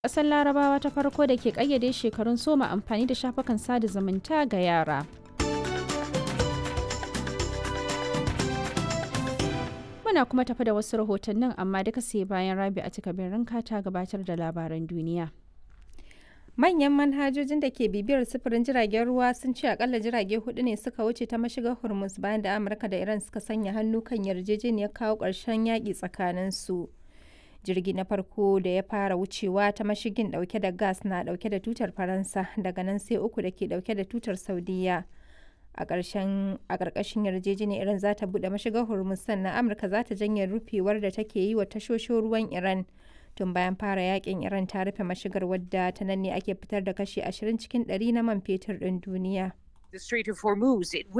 Ƙasar Larabawa ta farko da ke ƙayyade shekarun soma amfani da shafukan sada zumunta ga yara. Muna kuma tafi da wasu rahotannin amma duka sai bayan Rabi a cikabirin ta gabatar da labaran duniya. Manyan manhajojin da ke bibiyar sufurin jiragen ruwa sun ce akalla jirage hudu ne suka wuce ta mashigar Hormuz bayan da Amurka da Iran suka sanya hannu kan yarjejeniyar kawo ƙarshen yaƙi tsakaninsu. Jirgi na farko da ya fara wucewa ta mashigin ɗauke da gas na ɗauke da tutar Faransa daga nan sai uku da ke ɗauke da tutar Saudiya. A ƙarƙashin yarjejeniyar Iran za ta buɗe mashigar Hormuz sannan Amurka za ta janye rufewar da take yi wa tashoshin ruwan Iran. tun bayan fara yakin iran ta rufe mashigar wadda ta nan ne ake fitar da kashi 20 cikin 100 na man fetur ɗin duniya. The Strait of Hormuz, it